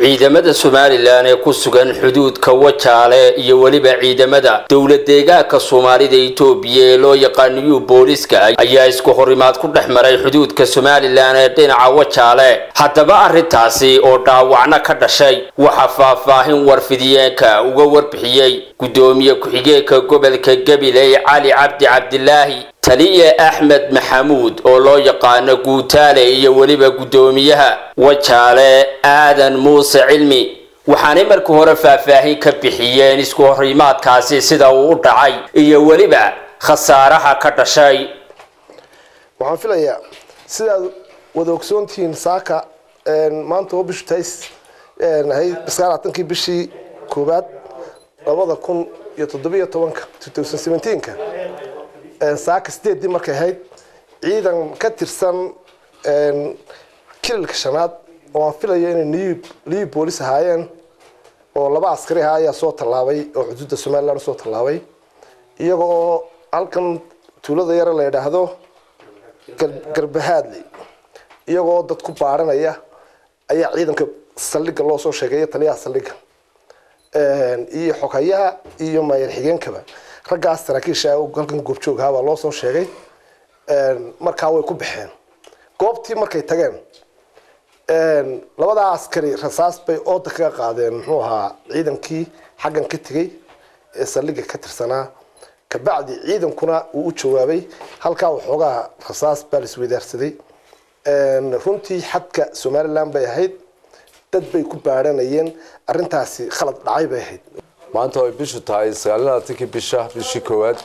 ciidamada somalilan ee ku sugan xuduudka wajaale iyo weliba ciidamada dowlad deegaanka soomaalida etoobiya ee loo yaqaaniyu booliska ayaa isku horimaad ku dhex maray xuduudka somalilan ee dhinaca wajaale haddaba arrintaasi oo dhaawacno ka dhashay waxaa faahfaahin warfidiyeenka uga warbixiyey guddoomiye ku-xigeenka gobolka gabiley cali cabdi cabdilaahi taliye axmed maxamuud oo loo yaqaano guutaale iyo weliba guddoomiyaha wajaale aadan muuse cilmi waxaanay markii hore faahfaahin ka bixiyeen isku horimaadkaasi sida uu u dhacay iyo weliba khasaaraha ka dhashay waxaan filayaa sidaad wada ogsoontihiin saaka maanta oo bishu tays ahayd biskaalaatankii bishii koowaad labada kun iyo toddobiyo tobanka ka saaka sideedii markay ahayd ciidan ka tirsan kilalka shanaad oo aan filayo inay liyu boolis ahaayeen oo laba askari ahaa ayaa soo tallaabay oo xuduudda somalilan usoo tallaabay iyaga oo halkan tuulada yare la yidhaahdo garbahaadley iyagoo dad ku baaranaya ayaa ciidanka saldhigga loo soo sheegay taliyaha saldhigga iyo xogayaha iyo maayar xigeenkaba raggaas saraakiisha halkan goobjoog ahaa baa loo soo sheegay markaa way ku baxeen goobtii markay tageen labadaa askari rasaas bay ooda kaga qaadeen muxuu ahaa ciidankii xaggan ka tegey ee saldhigga ka tirsanaa kabacdi ciidankuna uu u jawaabay halkaa waxoogaa rasaas baa la isweydaarsaday runtii xadka somalilan bay ahayd dad bay ku baadhanayeen arrintaasi khalad dhacay bay ahayd maanta oo ay bishu tahay sagaalaaatankii bisha bishii koowaad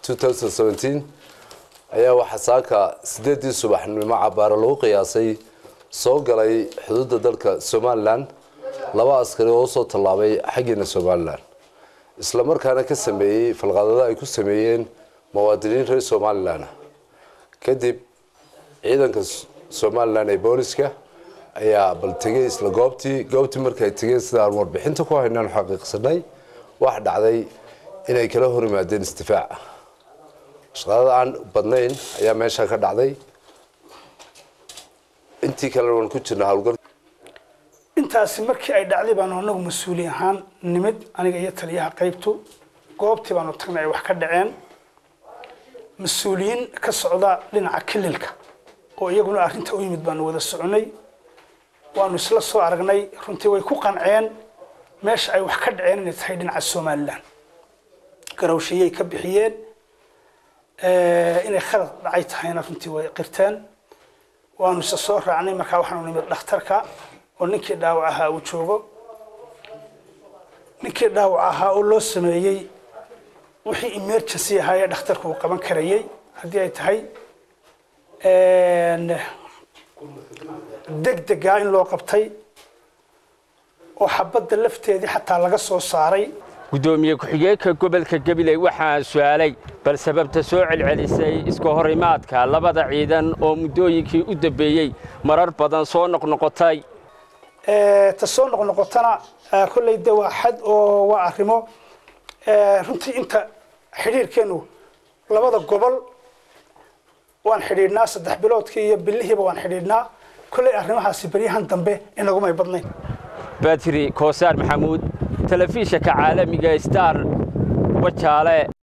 ayaa waxaa saaka sideedii subaxnimo cabaaro lagu qiyaasay soo galay xuduudda dalka somalilan laba askari oo usoo tallaabay xaggiina somalilan isla markaana ka sameeyey falqaadada ay ku sameeyeen muwaadiniin reer somalilan kadib ciidanka somalilan ee booliska ayaa bal tegay isla goobtii goobtii markay tegeen sida aan warbixinta ku haynaan xaqiiqsanay wax dhacday inay kala hor yimaadeen istifaac shaqadada aan badnayn ayaa meesha ka dhacday intii kalena waan ku jirna howlgal intaasi markii ay dhacday baanu anagu mas-uuli ahaan nimid aniga iyo taliyaha qaybtu goobtii baanu tagnay ay wax ka dhaceen mas-uuliyiin ka socda dhinaca kililka oo iyaguna arrinta u yimid baanu wada soconay waanu isla soo aragnay runtii way ku qanceen meesha ay wax ka dhaceen inay tahay dhinaca somalilan garawshiyay ka bixiyeen inay khalad dhacay tahayna runtii way qirteen waanu isa soo raacnay markaa waxaanu nimid dhakhtarka oo ninkii dhaawac ahaa uu joogo ninkii dhaawac ahaa oo loo sameeyey wixii emergency ahaa ee dhakhtarku uu qaban karayey haddii ay tahay degdegaa in loo qabtay oo xabadda lafteedii xataa laga soo saaray guddoomiye ku-xigeenka gobolka gabiley waxaa su-aalay bal sababta soo celcelisay iska horimaadka labada ciidan oo muddooyinkii u dambeeyey marar badan soo noqnoqotay ta soo noqnoqotana kolley de waa xad oo waa arrimo runtii inta xidhiirkeennu labada gobol waan xidhiidhnaa saddex biloodkii iyo bilihiiba waan xidhiidhnaa kolley arrimahaasi beryahan dambe inagumay badnayn batri koosaar maxamuud telefishanka caalamiga star wajaale